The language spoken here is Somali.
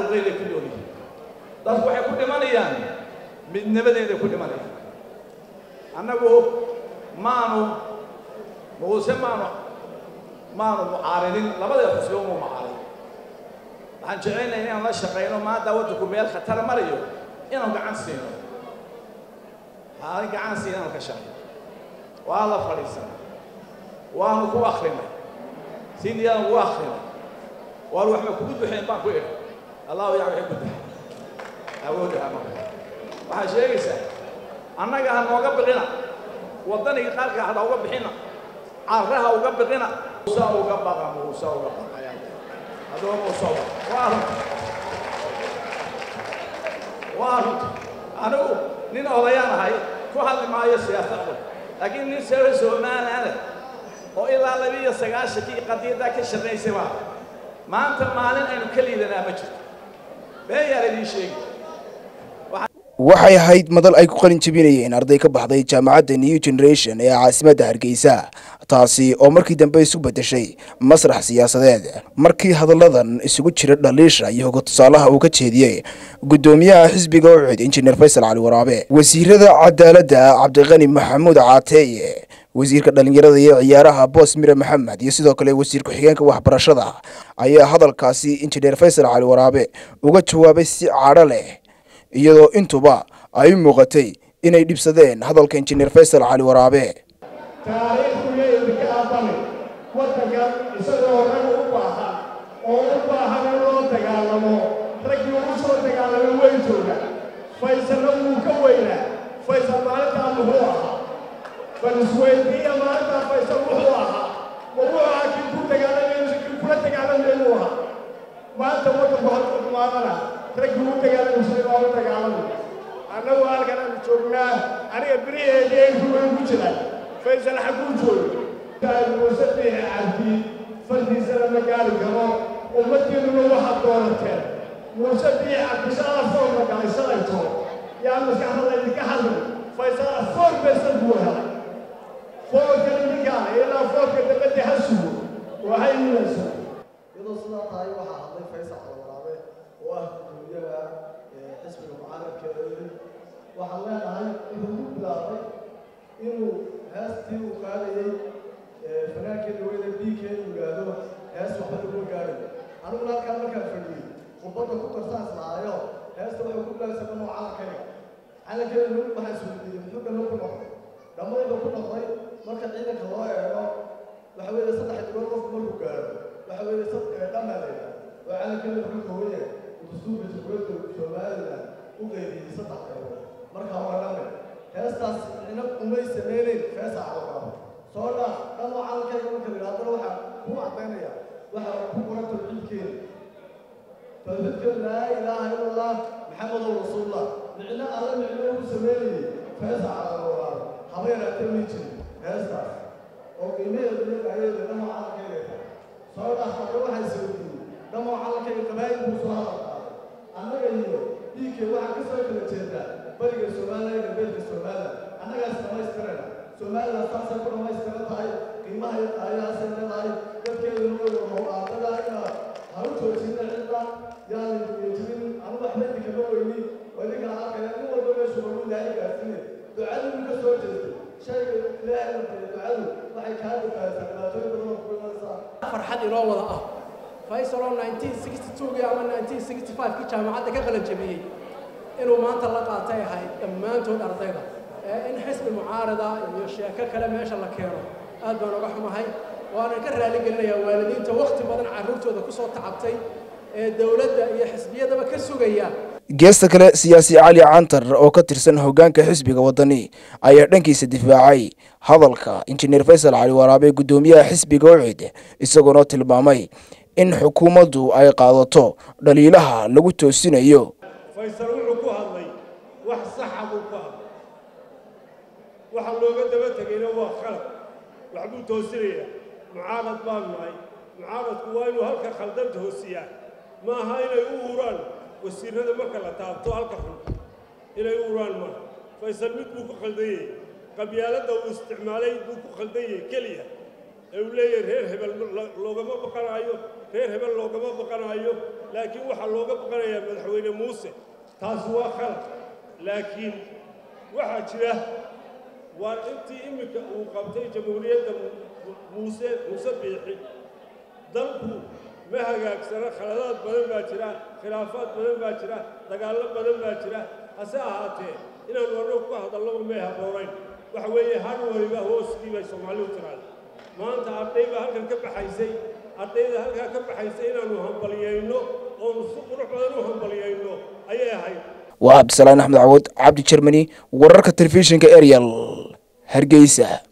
cadowgeeday ku nool yihiin dadku waxay ku dhimanayaan midnimadeeday ku dhimanayaan annagu maanu muuse maanu maanu mucaaridin labada xusbi uma mucaarid waxaan jecelnahay inaan la shaqayno maanta waddanku meel khatara marayo inaan gacan siino haalin gacan siina inaan ka shaqayno waa la fadhiisanay waanu ku akrinay sindiyaanu ugu akrinay waanu waxba kugu duxeen baan ku idhi allahu yaa waxay ku duxay awoodaha ma waxaad sheegaysaa annaga ha nooga biqina waddaniga qaarka hada uga bixina carraha uga biqina muuse uga baqa muuse uga baqa haddaba muuse uga waa runta waa runta anigu nin odayaan ahay ku hadli maayo siyaasadda laakiin nin sare somaliland oo ilaa labiiyo sagaashankii qadiyaddaa ka shaqaysay baa maanta maalin aynu ka liidanaa ma jirto been yaa laydii sheegi waxay ahayd madal ay ku qalin jebinayeen arday ka baxday jaamacadda new generation ee caasimadda hargeysa taasi oo markii dambe isu beddeshay masrax siyaasadeed markii hadalladan isugu jira dhaliisha iyo hoga tusaalaha uu ka jeediyey guddoomiyaha xisbiga ucud injineer faysal cali waraabe wasiirada cadaaladda cabdiqani maxamuud caateeye wasiirka dhallinyarada iyo ciyaaraha boos mire maxamed iyo sidoo kale wasiir ku-xigeenka waxbarashada ayaa hadalkaasi injineer faysal cali waraabe uga jawaabay si cadho leh iyadoo intuba ay u muuqatay inay dhibsadeen hadalka injineer faysal cali waraabe taariikhdu leeyahay ka aqbali waddanka isagoo rag u baahan oo u baahan in loo dagaalamo raggii ugu soo dagaalamay way jooga faysalna wuu ka weynaa faysal maalintaa muxuu ahaa bal isweydiiya maalintaa faysal wuxuu ahaa ma wuxuu ahaa kii ku dagaalamay kii kula dagaalamay inuu ahaa maanta waddanku halku xumaadana raggii u dagaalamaysa waa u dagaalamay annagu halkan aanu joognaa aniga beriheedii ay ruway ku jiraan faysal xagguu jooga muuse biixi cabdi fardiisana ma gaari karo ummaddiinnuna waxaad doonateen muuse biixi cabdi shala foorma galay shalayto yaa maskaxdada idinka hadlay faysal foor besan buu helay foorkan idinkaana ilaa foorka dabadda ha sugo waxay yimaysaa iyadoo sidaa tahay waxaa hadlay faysal calwaraabe oo ah gudoomiyaha xisbiga mucaaradka ee waxaan leenahay wuxuu ku bilaabay inuu heestii uu qaadayey fanaankeeda weyne biikeed uu yidhaahdo hees waxba laguma gaadhayo aniguna halkaan markaan fadhiyey khudbadda ku darsaas lahayo heesta waxay ku bilaabsay dhanoo calankayga calankeeda nagu waxaa isweydiiyey muxuu dhanno ku noqday dhammayba ku noqday marka ciidanka loo eego waxa weeye saddex digood qofku markuu gaadho waxa weeye dhammaa la yidhaha oo calankeeda wuxuu kooban yahay dastuurka jamhuuriyadda somaliland u qeybiyey saddex qaybood markaa waa dhamme heestaas ina umay samaynayn feesa calaqaabo soo dhaaf dhanoo calankayga marka la yidhahdana waxaa ku caddaynaya waxaa ku qoran tawxiidkeeda tawxiidkeeda laa ilaaha ila allah maxamedow rasuulullah micno alle micno ugu samaynayey feesa calaqaabo haba yaraatee may jirin heestaas oo qiimaheedu leegahayeeda dhanoo calankayga soo dhaaf marka waxaa isweydiiyey dhanoo calankayga qabaayil buu soo hadal qaaday annaga iyo dhiigkee waxaa ka soo kala jeedaa bariga somaliland iyo galbeedka somaliland annagaas dhammaystirana somaliland saasay ku dhammaystiran tahay qiimaha iyo qaayahaasay leedahay dadkeeduna way howlaadada ina ha u joojina cidda yaan jirin anu waxba idinkama weyni oo idinkala arkaya nin walba meeshu lagu ilaahay gaarsiinay ducadu ka soo jeestay shayga ilaahay la tiriyo ducadu waxay kaa badbaadisaa dhibaatooyin badan oo ku imanaysaa farxad inoo wada ah faysal oo 1962 ama 1965 kii jaamacadda ka qalan jabiyey inuu maanta la qaatay ahayd dhammaantood ardayda ee in xisbi mucaarada iyo sheeko kale meesha la keeno aad baan uga xumahay waanan ka raali gelinayaa waalidiinta wakhti badan carruurtooda ku soo tacabtay ee dowladda iyo xisbiyadaba ka sugaya geesta kale siyaasi cali cantar oo ka tirsan hoggaanka xisbiga waddani ayaa dhankiisa difaacay hadalka injineer faysal cali waraabe guddoomiyaha xisbiga ucid isagoona tilmaamay in xukuumaddu ay qaadato dhaliilaha lagu toosinayo faysal wuxuu ku hadlay wax saxa buu ku hadlay waxa looga daba tegayna waa khalad waxbuu toosinayaa mucaarad baan nahay mucaaradku waa inuu halka khaldanta hoosiyaa ma aha inay u uraan wasiirada marka la taabto halka xun inay u uraan maaha faysal mid buu ku khaldanyey qabyaaladda uu isticmaalay buu ku khaldanyey keliya ee uu leeyahay reer hebel loogama baqanaayo reer hebel loogama baqanayo laakiin waxaa looga baqanayaa madaxweyne muuse taasi waa khalad laakiin waxaa jira waa intii iminka uu qabtay jamhuuriyadda muuse muuse biixi dalku ma hagaagsana khaladaad badan baa jira khilaafaad badan baa jira dagaallo badan baa jira hase ahaatee inaanu annagu ku hadallaba may habboonayn waxa weeye har waliba hooskii bay soomaalidu tiraada maanta arday baa halkan ka baxaysay ardayda halkaa ka baxaysay inaannu hambaliyayno oonu si qurux badan u hambaliyayno ayay ahayd waa cabdisalaan axmed cawad cabdi jermani wararka telefishinka ariel hargeysa